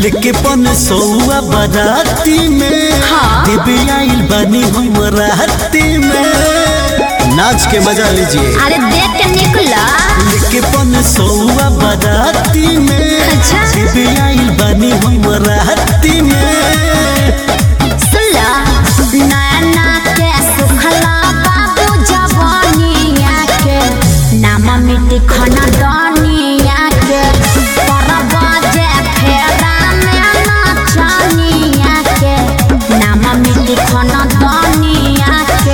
लेके पन सौआ बराती में हाँ। देवे आइल बानी हम राती में नाच के मजा लीजिए अरे देख के निकला लेके पन सौआ बराती में अच्छा। देवे आइल बानी हम राती में सुला नैना के सुखला बाबू जवानिया के नाम मिट्टी खाना दानिया के परबाजे फेरा में नाचनिया के नाम मिट्टी खाना दानिया के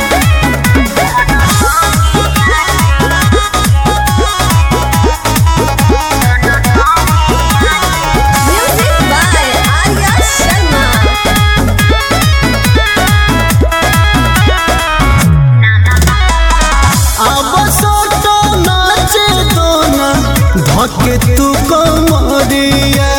Music by Arya Sharma. अब सोटो नाचे दोना धके तू कमरिया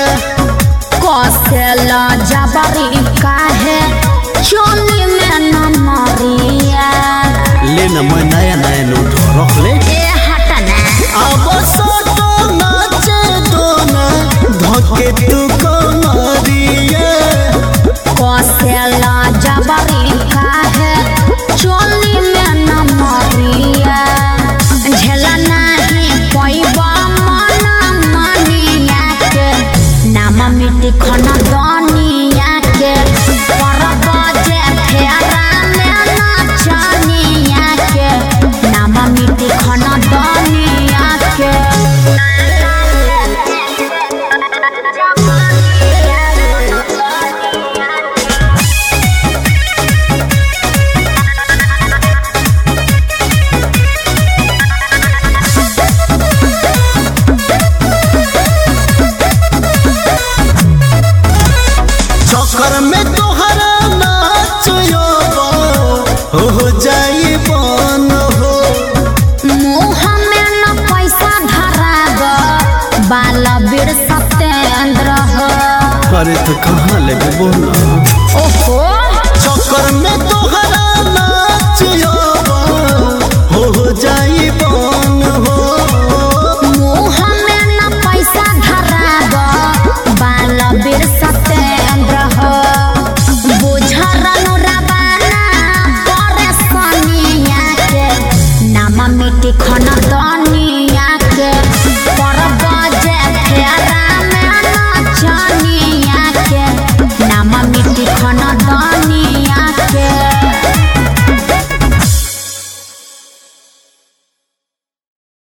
कौशला जबरी काहे चोली में न मरिया ले न मैं नया नया नोट रख ले ए हटना अब सोटो नाचे दोना धके तू कमरिया कौशला जबरी काहे चोली में न मरिया झेला नहीं पैबा मन मनिया के नाम मिट्टी खना दानिया के परबजे फेरा में नाचनिया के नाम मिट्टी खना दानिया के चक्कर में तोहरा नाच हो जाई बन हो मुँह में न पैसा धराब बाल बीर सत्येंद्र हो अरे तो कहाँ लेबे बोला ओहो चक्कर में तोहरा नाच हो जाई बन हो मुँह में न पैसा धराब बाल बीर सत्येंद्र हो बुझरनु रबाना परेशानिया के नाम मिट्टी खन